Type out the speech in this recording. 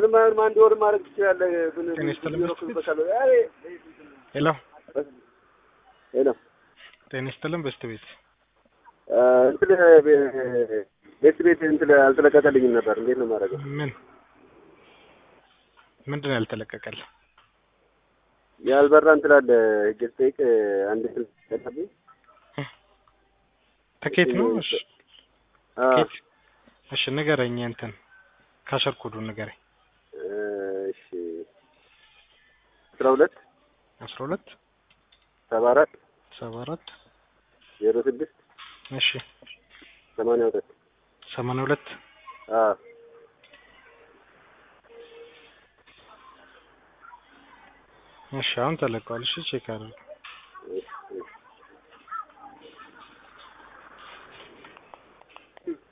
ማን አንድ ወር ማድረግ ትችላለህ። ግን ጤና ይስጥልኝ። ቢሮ ክፍበታለሁ። አይ ሄሎ ሄሎ ጤና ይስጥልን። በስት ቤት አ፣ እንትን ቤት ቤት እንትን አልተለቀቀልኝም ነበር። እንዴት ነው የማደርገው? ምን ምንድን ነው ያልተለቀቀል? ያልበራ እንትን አለ ሂጅ ስጠይቅ አንድ እንትን ተቀበል ትኬት ነው? እሺ አ ትኬት እሺ፣ ንገረኝ። እንትን ካሸር ኮዱን ንገረኝ። እሺ አስራ ሁለት አስራ ሁለት ሰባ አራት ሰባ አራት ዜሮ ስድስት እሺ ሰማንያ ሁለት ሰማንያ ሁለት አ እሺ፣ አሁን ተለቀዋል። እሺ ቼክ አድርግ። እሺ